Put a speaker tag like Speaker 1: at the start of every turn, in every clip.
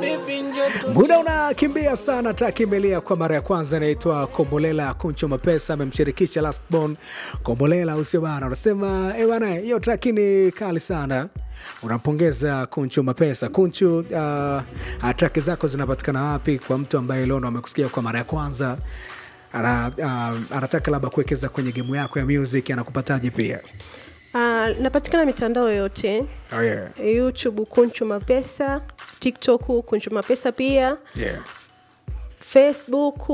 Speaker 1: Muda unakimbia sana, takimbilia kwa mara ya kwanza inaitwa Kombolela Kuncho Mapesa amemshirikisha Lastborn Kombolela, usio bana, unasema eh bana, hiyo traki ni kali sana. Unampongeza Kuncho Mapesa. Kuncho, uh, traki zako zinapatikana wapi kwa mtu ambaye leo ndo amekusikia kwa mara ya kwanza ana, uh, anataka labda kuwekeza kwenye gemu yako ya music, anakupataje pia?
Speaker 2: Uh, napatikana mitandao yote
Speaker 1: Oh, yeah.
Speaker 2: youtube kunchu mapesa tiktok kunchu mapesa pia
Speaker 1: Yeah.
Speaker 2: facebook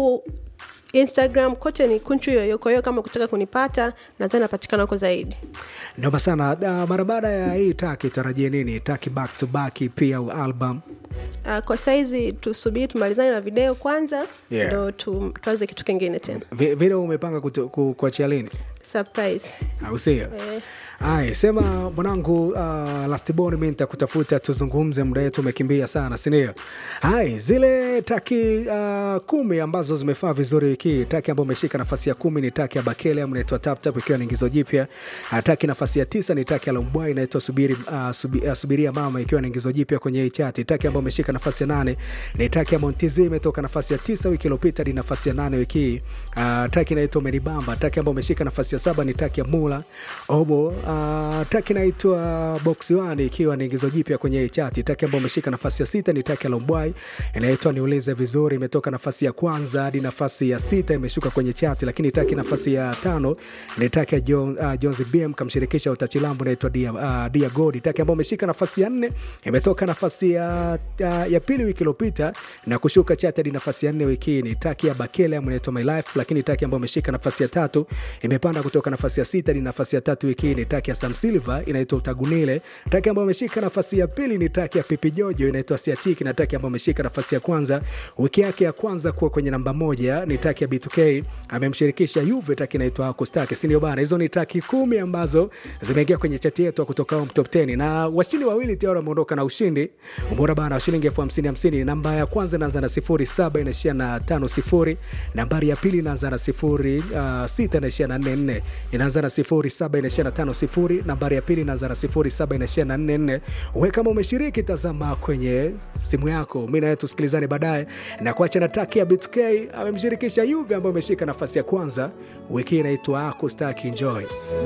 Speaker 2: instagram kote ni kunchu yoyo kwa hiyo kama kutaka kunipata nadhani napatikana huko zaidi
Speaker 1: Noma sana. Uh, mara baada ya hii taki tarajie nini? Taki back to back pia au album?
Speaker 2: uh, kwa saizi tusubiri tumalizane na video kwanza
Speaker 1: Yeah.
Speaker 2: ndo tu, tuanze kitu kingine tena
Speaker 1: Vi- Video umepanga kutu- ku- kuachia lini?
Speaker 2: surprise
Speaker 1: au sio?
Speaker 2: eh,
Speaker 1: Aya, sema mwanangu, uh, Lastborn, mi nitakutafuta tuzungumze, muda wetu umekimbia sana, sindio? Hai, zile taki uh, kumi ambazo zimefaa vizuri wiki hii, taki ambayo imeshika nafasi ya kumi ni taki ya Bakele ambayo inaitwa Tap Tap ikiwa ni ingizo jipya. Uh, taki nafasi ya tisa ni taki ya Lombwai inaitwa Subiri, uh, subi, uh, Subiria Mama ikiwa ni ingizo jipya kwenye hii chati. Taki ambayo imeshika nafasi ya nane ni taki ya Montizi imetoka nafasi ya tisa wiki iliyopita hadi nafasi ya nane wiki hii. Uh, taki inaitwa Meribamba. Taki ambayo imeshika nafasi ya saba ni taki ya Mula Obo. Uh, taki inaitwa Box One ikiwa ni ingizo jipya kwenye hii chati. Taki ambayo imeshika nafasi ya sita ni taki ya Lombwai inaitwa Niulize Vizuri, imetoka nafasi ya kwanza hadi nafasi ya sita imeshuka kwenye chati, lakini taki nafasi ya tano ni taki ya John, uh, Jones BM kamshirikisha utachilambu inaitwa Dia, uh, Dia Godi. Taki ambayo imeshika nafasi ya nne imetoka nafasi ya, ya, ya pili wiki iliyopita na kushuka chati hadi nafasi ya nne wiki hii ni taki ya Bakele ambayo inaitwa My Life, lakini taki ambayo imeshika nafasi ya tatu imepanda kutoka nafasi ya sita hadi nafasi ya tatu wiki hii ni taki ya Sam Silva inaitwa Utagunile. Taki ambayo imeshika nafasi ya pili ni taki ya Pipi Jojo inaitwa Siachiki, na taki ambayo imeshika nafasi ya kwanza wiki yake ya kwanza kuwa kwenye namba moja ni taki ya B2K amemshirikisha Juve, taki inaitwa Akustake, si ndio bana? Hizo ni taki kumi ambazo zimeingia kwenye chati yetu ya kutoka home top 10 na washindi wawili tayari wameondoka na ushindi. Umeona bana, wa shilingi elfu hamsini hamsini. Namba ya kwanza inaanza na sifuri saba inaishia na tano sifuri. Nambari ya pili inaanza na sifuri uh, sita inaishia na nne nne. Inaanza na sifuri saba inaishia na tano sifuri. Nambari ya pili inaanza na sifuri saba inaishia na nne nne. We kama umeshiriki, tazama kwenye simu yako. Mi nawe tusikilizane baadaye na kuacha na taki ya B2K amemshirikisha Juve ambayo imeshika nafasi ya kwanza wiki hii inaitwa Akustaki. Enjoy.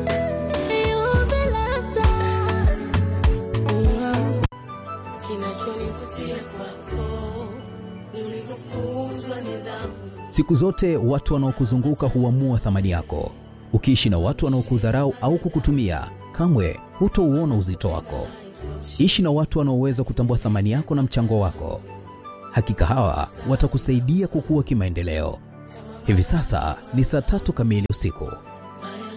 Speaker 3: Kinachonivutia kwako ni ulivyofunzwa nidhamu.
Speaker 4: Siku zote watu wanaokuzunguka huamua thamani yako. Ukiishi na watu wanaokudharau au kukutumia, kamwe hutouona uzito wako. Ishi na watu wanaoweza kutambua thamani yako na mchango wako. Hakika hawa watakusaidia kukua kimaendeleo. Hivi sasa ni saa tatu kamili usiku.